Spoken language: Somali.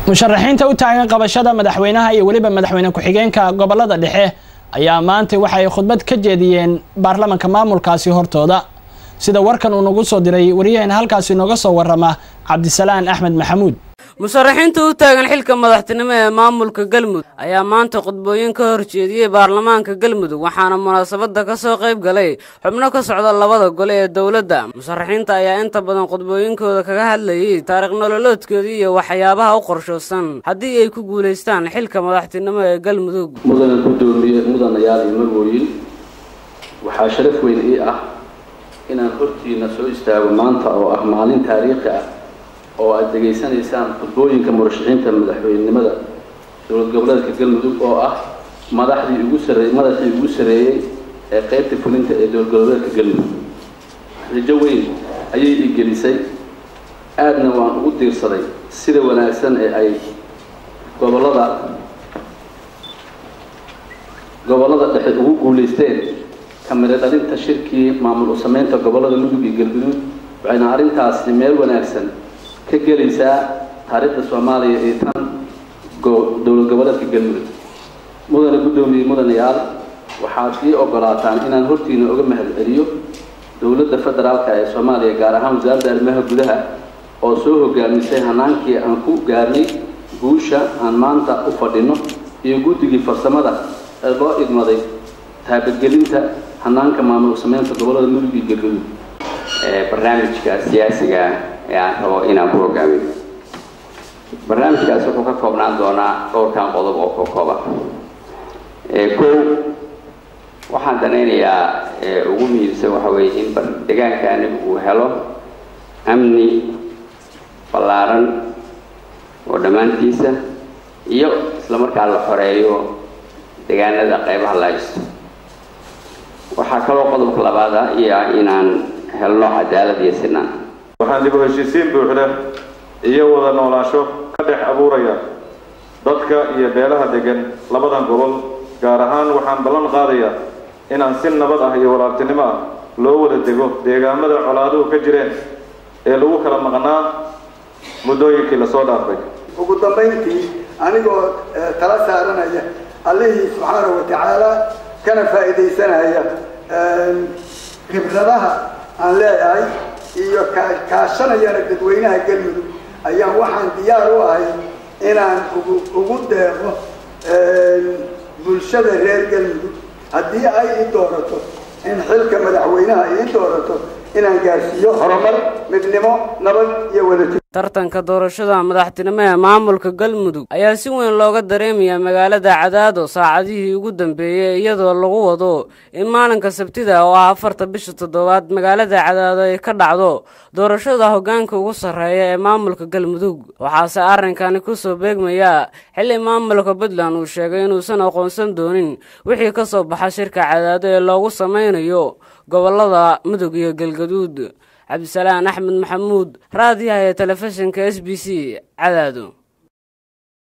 musharaxiinta u taagan qabashada madaxweynaha iyo weliba madaxweyne ku-xigeenka gobolada dhexe ayaa maanta waxa ay khudbad ka jeediyeen baarlamanka maamulkaasi hortooda sida warkan uu nagu soo diray waryaheena halkaasi nooga soo warama cabdisalaan axmed maxamuud musharaxiinta u taagan xilka madaxtinimo ee maamulka galmudug ayaa maanta khudbooyin ka horjeediyey baarlamaanka galmudug waxaana munaasabadda ka soo qayb galay xubno ka socda labada gole ee dowladda musharaxiinta ayaa inta badan khudbooyinkooda kaga hadlayay taariikh nololoodkoodii iyo waxyaabaha u qorshoosan haddii ay ku guulaystaan xilka madaxtinimo ee galmudug mudana guddoomiye mudanayaal iyo marwooyin waxaa sharaf weyn ii ah inaan hortiina soo istaago maanta oo ah maalin taariikhi ah oo aada degaysanaysaan khudbooyinka murashaxiinta madaxweynenimada dowlad goboleedka galmudug oo ah madaxdii ugu sarreey madaxii ugu sarreeyey ee qeybta fulinta ee dowlad goboleedka galmudug rajo weyn ayay ii gelisay aadna waan ugu diirsaday sida wanaagsan ee ay gobollada gobollada dhexe ugu guulaysteen kamida dhalinta shirkii maamul u sameynta gobollada mudug iyo galguduud waxayna arrintaasi meel wanaagsan ka gelaysaa taariikhda soomaaliya ee tan dowlad goboleedka galmudug mudane guddoomiye mudanayaal waxaad ii ogolaataan inaan hortiina uga mahad celiyo dowladda federaalka ee soomaaliya gaar ahaan wasaaradda arrimaha gudaha oo soo hogaamisay hanaankii aan ku gaarnay guusha aan maanta u fadhino iyo guddigii farsamada ee loo idmaday taabagelinta hanaanka maamul sameynta gobollada mudug iyo galguduud barnaamijka siyaasiga ee aan rabo inaan ku hogaamiyo barnaamijkaas wuxuu ka koobnaan doonaa dhowrkan qodob oo ka kooban kow waxaan danaynayaa ugu muhiimsan waxa weeye in deegaankani uu helo amni ballaaran oo dhammaantiisa iyo isla markaa la xoreeyo deegaanada qaybaha la haysto waxaa kaloo qodobka labaada iyo ah inaan helno cadaalad iyo sinaan waxaan dib u heshiisiin buuxda iyo wada noolaansho ka dhex abuuraya dadka iyo beelaha degan labadan gobol gaar ahaan waxaan ballan qaadayaa inaan si nabad ah iyo walaaltinimo ah loo wada dego deegaamada colaaduhu ka jireen ee lagu kala maqnaa muddooyinkii lasoo dhaafay ugu dambayntii anigoo tala saaranaya allihii subxaanahu wa tacaala kana faa'iidaysanaya khibradaha aan leeyahay iyo kaashanayana dadweynaha galmudug ayaan waxaan diyaar u ahay inaan ugu ugu deeqo bulshada reer galmudug haddii ay ii doorato in xilka madaxweynaha ii doorato inaan gaarsiiyo horumar midnimo nabad iyo wadajir tartanka doorashada madaxtinimo ee maamulka galmudug ayaa si weyn looga dareemayaa magaalada cadaado saacadihii ugu dambeeyey iyadoo lagu wado in maalinka sabtida oo ah afarta bisha toddobaad magaalada cadaado ay ka dhacdo doorashada hoggaanka ugu sarreeya ee maamulka galmudug waxaase arrinkani kusoo beegmayaa xilli maamulka puntland uu sheegay inuusan aqoonsan doonin wixii ka soo baxa shirka cadaado ee loogu sameynayo gobolada mudug iyo galgaduud cabdisalaan axmed maxamuud raadiyaha ee telefishinka s b c cadaado